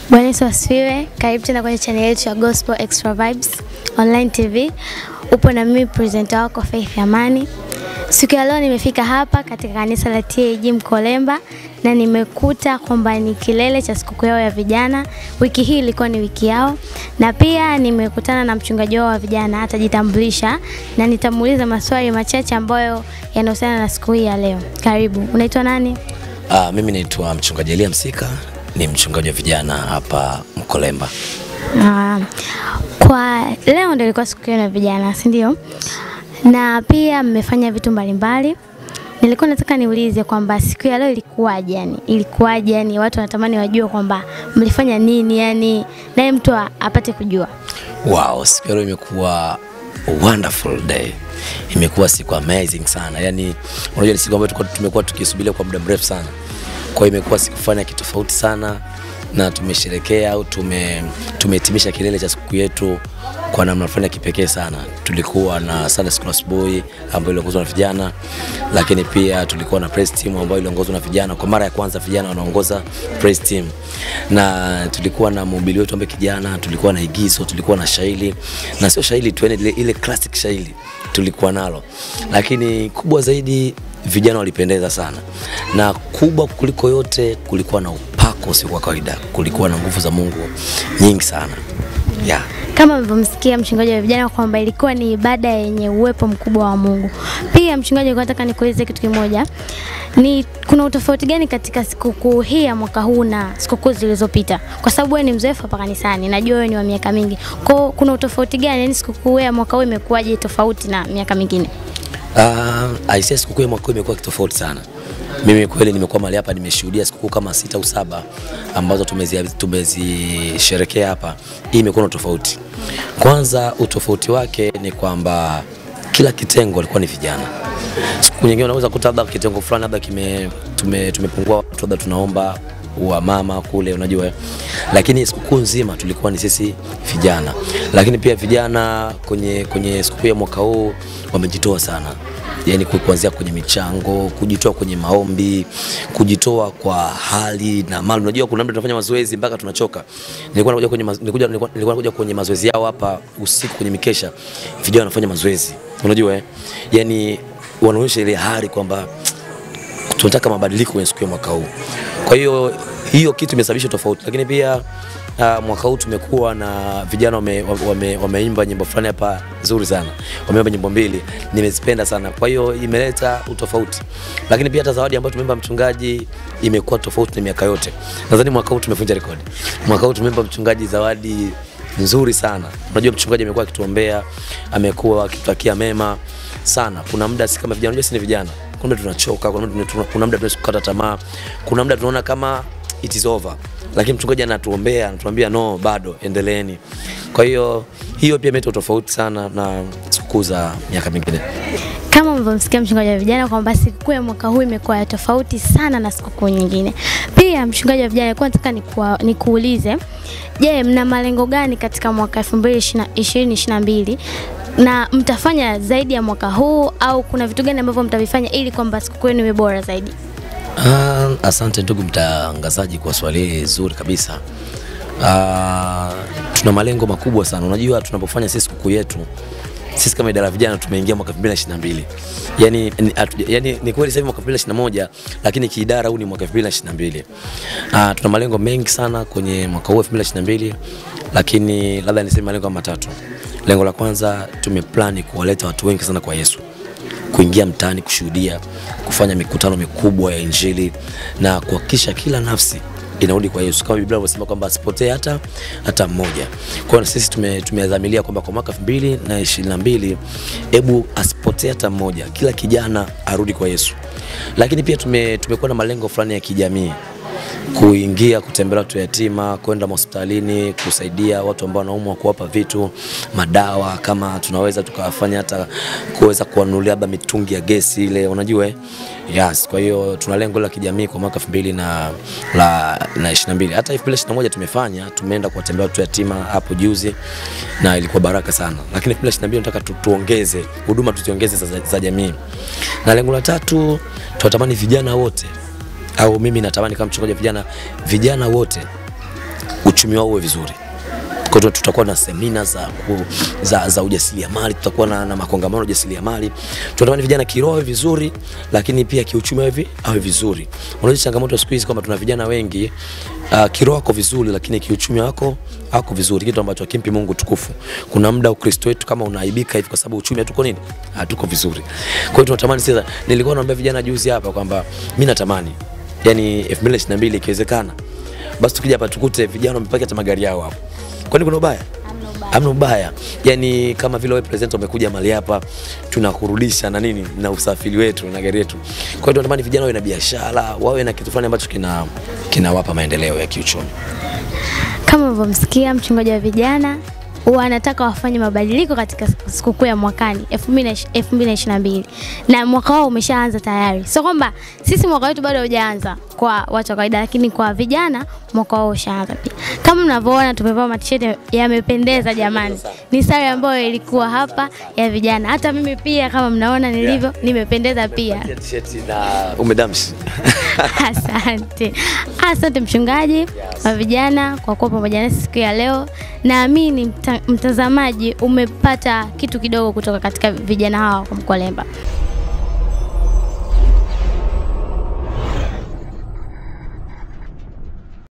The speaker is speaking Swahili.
Bwana Yesu asifiwe. Karibu tena kwenye channel yetu ya Gospel Extra Vibes Online TV. Upo na mimi presenter wako Faith Amani. Siku ya leo nimefika hapa katika kanisa la TAG Mkolemba na nimekuta kwamba ni kilele cha sikukuu yao ya vijana. Wiki hii ilikuwa ni wiki yao, na pia nimekutana na mchungaji wao wa vijana, atajitambulisha na nitamuuliza maswali machache ambayo yanahusiana na siku hii ya leo. Karibu. Unaitwa nani? Uh, mimi naitwa mchungaji Elia Msika, ni mchungaji wa vijana hapa Mkolemba. Ah, kwa leo ndio ilikuwa siku yenu ya vijana, si ndio? Na pia mmefanya vitu mbalimbali. Nilikuwa nataka niulize kwamba siku ya leo ilikuwaje, yani ilikuwaje, yani watu wanatamani wajue kwamba mlifanya nini, yani naye mtu a- apate kujua. Wow, siku ya leo imekuwa a wonderful day. Imekuwa siku amazing sana. Yaani unajua ni siku ambayo tulikuwa tumekuwa tukisubiria kwa muda mrefu sana. Kwa hiyo imekuwa siku fulani ya kitofauti sana na tumesherekea au tume tumehitimisha kilele cha siku yetu kwa namna fulani ya kipekee sana. Tulikuwa na Sunday School asubuhi ambayo iliongozwa na vijana, lakini pia tulikuwa na praise team ambayo iliongozwa na vijana. Kwa mara ya kwanza vijana wanaongoza praise team, na tulikuwa na mhubiri wetu ambaye kijana, tulikuwa na igizo, tulikuwa na shairi na sio shairi tu, yani ile, ile classic shairi tulikuwa nalo, lakini kubwa zaidi vijana walipendeza sana, na kubwa kuliko yote kulikuwa na upako usio kwa kawaida, kulikuwa na nguvu za Mungu nyingi sana yeah. Kama mlivyomsikia mchungaji wa vijana kwamba ilikuwa ni ibada yenye uwepo mkubwa wa Mungu. Pia mchungaji, nilikuwa nataka nikuulize kitu kimoja. Ni kuna utofauti gani katika sikukuu hii ya mwaka huu na sikukuu zilizopita? Kwa sababu wewe ni mzoefu hapa kanisani, najua wewe ni wa miaka mingi. Kwa hiyo kuna utofauti gani? Yaani sikukuu ya mwaka huu imekuwaje tofauti na miaka mingine? Uh, aisee, sikukuu ya mwaka huu imekuwa kitofauti sana. Mimi kweli nimekuwa mahali hapa, nimeshuhudia sikukuu kama sita au saba ambazo tumezi- tumezisherekea hapa. Hii imekuwa na tofauti. Kwanza, utofauti wake ni kwamba kila kitengo walikuwa ni vijana. Siku nyingine unaweza kuta labda kitengo fulani labda kime tume, tumepungua watu labda tunaomba wa mama kule, unajua eh. Lakini sikukuu nzima tulikuwa ni sisi vijana, lakini pia vijana kwenye kwenye sikukuu ya mwaka huu wamejitoa sana yani ku- kuanzia kwenye michango, kujitoa kwenye maombi, kujitoa kwa hali na mali. Unajua kuna muda tunafanya mazoezi mpaka tunachoka. Nilikuwa nakuja kwenye maz- nilikuja nilikuwa nilikuwa nakuja kwenye mazoezi yao hapa usiku kwenye mikesha, vijana wanafanya mazoezi, unajua eh, yani wanaonyesha ile hali kwamba tunataka mabadiliko kwenye siku ya mwaka huu. Kwa hiyo hiyo kitu imesababisha tofauti, lakini pia uh, mwaka huu tumekuwa na vijana wame, wame, wameimba nyimbo fulani hapa nzuri sana, wameimba nyimbo mbili, nimezipenda sana. Kwa hiyo imeleta utofauti, lakini pia hata zawadi ambayo tumeimba mchungaji imekuwa tofauti na miaka yote. Nadhani mwaka huu tumevunja rekodi. Mwaka huu tumeimba mchungaji zawadi nzuri sana. Unajua mchungaji amekuwa akituombea, amekuwa akitutakia mema sana. Kuna muda si kama vijana, unajua si ni vijana, kuna muda tunachoka, kuna muda tuna- kuna muda tunaweza kukata tamaa, kuna muda tunaona kama it is over, lakini mchungaji anatuombea, anatuambia no, bado endeleeni. Kwa hiyo hiyo pia imeleta tofauti sana na sikukuu za miaka mingine. Kama mlivyomsikia mchungaji wa vijana kwamba sikukuu ya mwaka huu imekuwa ya tofauti sana na sikukuu nyingine. Pia mchungaji wa vijana, nilikuwa nataka nikuwa- nikuulize, je, mna malengo gani katika mwaka 2022 na mtafanya zaidi ya mwaka huu au kuna vitu gani ambavyo mtavifanya ili kwamba sikukuu yenu iwe bora zaidi? Ah, asante ndugu mtangazaji kwa swali hili zuri kabisa. Ah, tuna malengo makubwa sana. Unajua tunapofanya sisi sikukuu yetu sisi kama idara ya vijana tumeingia mwaka 2022. Yaani ni, atu, yani, ni kweli sasa hivi mwaka 2021 lakini kiidara huu ni mwaka 2022. Ah, tuna malengo mengi sana kwenye mwaka huu 2022 lakini labda niseme malengo kama matatu. Lengo la kwanza tumeplani kuwaleta watu wengi sana kwa Yesu kuingia mtaani kushuhudia, kufanya mikutano mikubwa ya Injili na kuhakikisha kila nafsi inarudi kwa Yesu kama Biblia inavyosema kwamba asipotee hata hata mmoja. Kwa hiyo sisi tume, tumedhamiria kwamba kwa mwaka 2022 hebu asipotee hata mmoja, kila kijana arudi kwa Yesu. Lakini pia tume, tumekuwa na malengo fulani ya kijamii kuingia kutembelea watu yatima, kwenda hospitalini kusaidia watu ambao wanaumwa, kuwapa vitu, madawa, kama tunaweza tukawafanya hata kuweza kuwanunulia labda mitungi ya gesi ile, unajua eh? Yes, kwa hiyo tuna lengo la kijamii kwa mwaka 2000 na la na 22. Hata 2021 tumefanya, tumeenda kuwatembelea watu yatima hapo juzi na ilikuwa baraka sana. Lakini 2022 nataka tu, tuongeze huduma tuziongeze za, za jamii. Na lengo la tatu tunatamani vijana wote au mimi natamani kama mchungaji wa vijana, vijana wote uchumi wao uwe vizuri. Kwa hiyo tutakuwa na semina za, ku- za, za ujasiriamali, tutakuwa na, na makongamano ya ujasiriamali. Tunatamani vijana kiroho awe vizuri, lakini pia kiuchumi awe vi- awe vizuri. Unajua changamoto siku hizi kwamba tuna vijana wengi uh, kiroho wako vizuri, lakini kiuchumi wako hako vizuri, kitu ambacho hakimpi Mungu tukufu. Kuna muda Ukristo wetu kama unaaibika hivi kwa sababu uchumi hatuko nini, hatuko vizuri. Kwa hiyo tunatamani sasa, nilikuwa naambia vijana juzi hapa kwamba mimi natamani yani 2022 ikiwezekana basi tukija hapa tukute vijana wamepaki hata magari yao hapo. Kwani kuna ubaya? Hamna ubaya. Yani kama vile wewe president umekuja mahali hapa tunakurudisha na nini na usafiri wetu na gari yetu. Kwa hiyo tunatamani vijana wawe na biashara, wawe na kitu fulani ambacho kina kinawapa maendeleo ya kiuchumi. Kama ulivyomsikia mchungaji wa vijana huwa anataka wafanye mabadiliko katika sikukuu ya mwakani 2022 na mwaka wao umeshaanza tayari. Sio kwamba sisi mwaka wetu bado haujaanza kwa watu wa kawaida, lakini kwa vijana mwaka wao ushaanza pia. Kama mnavyoona tumevaa matisheti yamependeza jamani, ni sare ambayo ilikuwa hapa ya vijana. Hata mimi pia kama mnaona nilivyo, nimependeza pia. T-shirt na umedamshi. Asante, asante mchungaji wa vijana kwa kuwa pamoja nasi siku ya leo. Naamini mta, mtazamaji umepata kitu kidogo kutoka katika vijana hawa kwa Mkolemba.